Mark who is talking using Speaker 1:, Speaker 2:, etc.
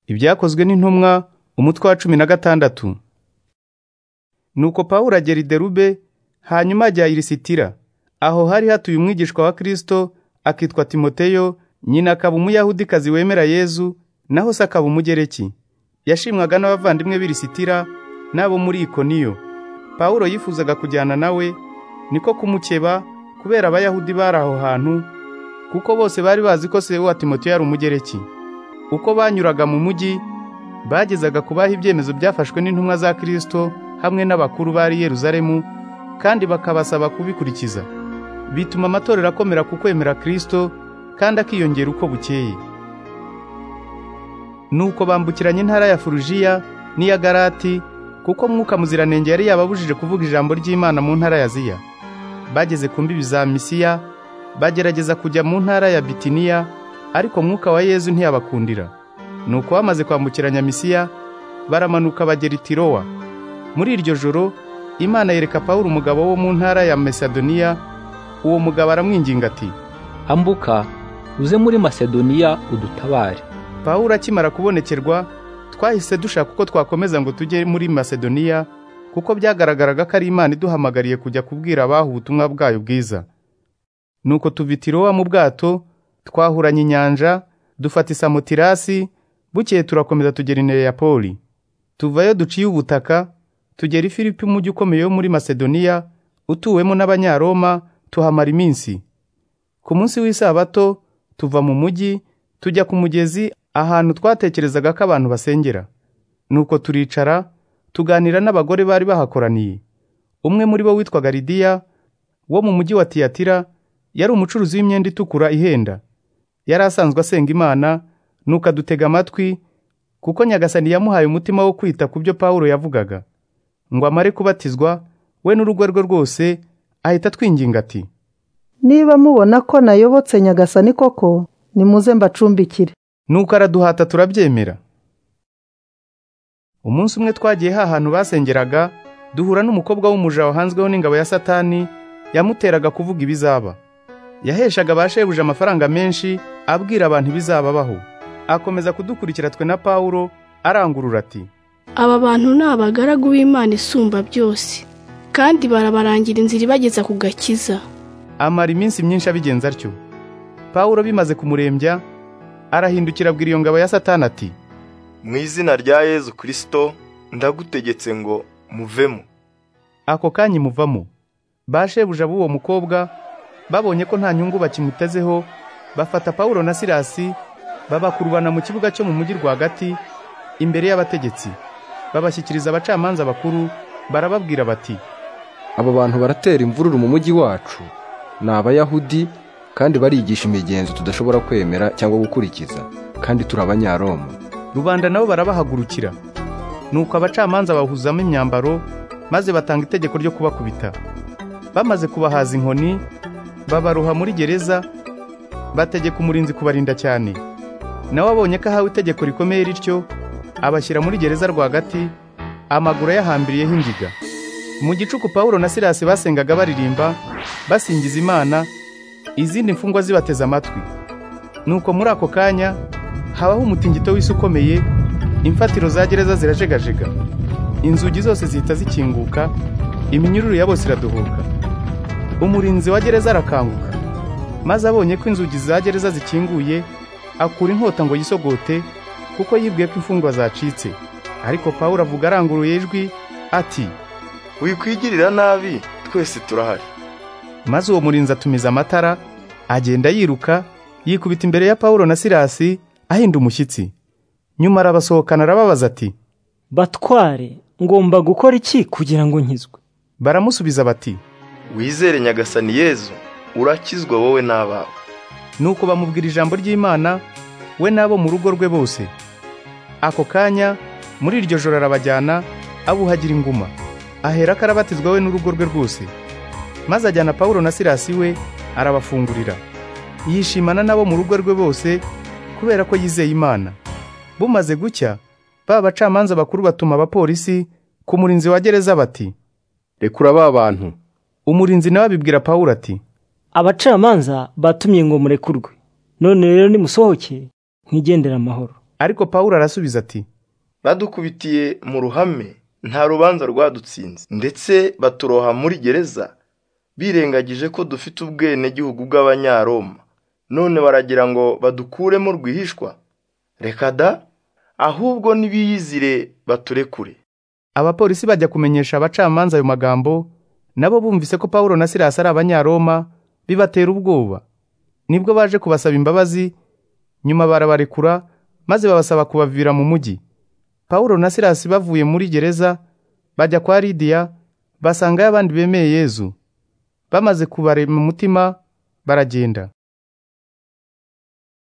Speaker 1: Ibyakozwe n'intumwa umutwe wa cumi na gatandatu nuko pawulo agera i derube hanyuma ajya i lisitira aho hari hatuye umwigishwa wa kristo akitwa timoteyo nyina akaba umuyahudikazi wemera yezu naho se akaba umugereki yashimwaga n'abavandimwe b'i lisitira n'abo muri ikoniyo pawulo yifuzaga kujyana nawe niko kumukeba kubera abayahudi bari aho hantu kuko bose bari bazi ko se wa timoteyo yari umugereki uko banyuraga mu mujyi bagezaga kubaha ibyemezo byafashwe n'intumwa za Kristo hamwe n'abakuru bari Yerusalemu kandi bakabasaba kubikurikiza bituma amatorero akomera ku kwemera Kristo kandi akiyongera uko bukeye nuko bambukiranya intara ya Furujiya n'iya Galati kuko mwuka muziranenge yari yababujije kuvuga ijambo ry'Imana mu ntara ya Aziya bageze ku mbibi za Misiya bagerageza kujya mu ntara ya Bitiniya ariko mwuka wa Yezu ntiyabakundira nuko bamaze kwambukiranya misiya baramanuka bagera i tirowa muri iryo joro imana yereka pawulo umugabo wo mu ntara ya mesadoniya uwo mugabo aramwinginga ati
Speaker 2: ambuka uze muri masedoniya udutabare
Speaker 1: pawulo akimara kubonekerwa twahise dushaka uko twakomeza ngo tujye muri masedoniya kuko byagaragaraga ko ari imana iduhamagariye kujya kubwira abaha ubutumwa bwayo bwiza nuko tuva i tirowa mu bwato twahuranye inyanja dufata isamutirasi bukeye turakomeza tugera intebe ya poli tuvayo duciye ubutaka tugera i filipi umujyi ukomeye wo muri masedoniya utuwemo n'abanyaroma tuhamara iminsi ku munsi w'isabato tuva mu mujyi tujya ku mugezi ahantu twatekerezaga ko abantu basengera nuko turicara tuganira n'abagore bari bahakoraniye umwe muri bo witwaga lidiya wo mu mujyi wa tiyatira yari umucuruzi w'imyenda itukura ihenda yari asanzwe asenga imana nuko adutega amatwi kuko nyagasani yamuhaye umutima wo kwita ku byo pawulo yavugaga ngo amare kubatizwa we n'urugo rwe rwose ahita atwinginga ati
Speaker 3: niba mubona ko nayobotse nyagasani koko nimuze mbacumbikire
Speaker 1: nuko araduhata turabyemera umunsi umwe twagiye hahantu basengeraga duhura n'umukobwa w'umuja wahanzweho n'ingabo ya satani yamuteraga kuvuga ibizaba yaheshaga ba shebuja amafaranga menshi abwira abantu ibizababaho akomeza kudukurikira twe na pawulo arangurura ati
Speaker 4: aba bantu ni abagaragu b'imana isumba byose kandi barabarangira inzira ibageza ku gakiza
Speaker 1: amara iminsi myinshi abigenza atyo pawulo bimaze kumurembya arahindukira abwira iyo ngabo ya satani ati
Speaker 5: mu izina rya yezu kirisito ndagutegetse ngo muvemo
Speaker 1: ako kanya imuvamo bashebuja b'uwo mukobwa babonye ko nta nyungu bakimutezeho bafata pawulo na silasi babakurubana mu kibuga cyo mu mujyi rwagati imbere y'abategetsi babashyikiriza abacamanza bakuru barababwira bati
Speaker 6: aba bantu baratera imvururu mu mujyi wacu ni abayahudi kandi barigisha imigenzo tudashobora kwemera cyangwa gukurikiza kandi turi abanyaroma
Speaker 1: rubanda nabo barabahagurukira nuko abacamanza bahuzamo imyambaro maze batanga itegeko ryo kubakubita bamaze kubahaza inkoni babaruha muri gereza bategeka umurinzi kubarinda cyane nawe abonye ko ahawe itegeko rikomeye rityo abashyira muri gereza rwagati amaguru yahambiriyeho ingiga mu gicuku pawulo na silasi basengaga baririmba basingiza imana izindi mfungwa zibateze amatwi nuko muri ako kanya habaho umutingito w'isi ukomeye imfatiro za gereza zirajegajega inzugi zose zihita zikinguka iminyururu ya bose iradohoka umurinzi wa gereza arakanguka maze abonye ko inzugi za gereza zikinguye akura inkota ngo yisogote kuko yibwiye ko imfungwa zacitse ariko pawulo avuga aranguruye ijwi ati
Speaker 5: wikwigirira nabi twese turahari
Speaker 1: maze uwo murinzi atumiza amatara agenda yiruka yikubita imbere ya pawulo na silasi ahinda umushyitsi nyuma arabasohokana arababaza ati
Speaker 7: batware ngomba gukora iki kugira ngo nkizwe
Speaker 1: baramusubiza bati
Speaker 5: wizere nyagasani yezu urakizwa wowe n'abawe
Speaker 1: nuko bamubwira ijambo ry'imana we n'abo mu rugo rwe bose ako kanya muri iryo joro arabajyana abuhagira inguma ahera ko arabatizwa we n'urugo rwe rwose maze ajyana pawulo na silasi we arabafungurira yishimana n'abo mu rugo rwe bose kubera ko yizeye imana bumaze gucya ba bacamanza bakuru batuma abapolisi ku murinzi wa gereza bati
Speaker 6: rekura ba bantu
Speaker 1: umurinzi nawe abibwira pawulo ati
Speaker 7: abacamanza batumye ngo murekurwe none rero nimusohoke mwigendera amahoro
Speaker 1: ariko pawulo arasubiza ati
Speaker 5: badukubitiye mu ruhame nta rubanza rwadutsinze ndetse baturoha muri gereza birengagije ko dufite ubwenegihugu bw'abanyaroma none baragira ngo badukuremo rwihishwa reka da ahubwo nibiyizire baturekure
Speaker 1: abapolisi bajya kumenyesha abacamanza ayo magambo nabo bumvise ko pawulo na silasi ari abanyaroma bibatera ubwoba nibwo baje kubasaba imbabazi nyuma barabarekura maze babasaba kubavira mu mujyi pawulo na silasi bavuye muri gereza bajya kwa lidiya basangayo abandi bemeye yezu bamaze kubare mu mutima baragenda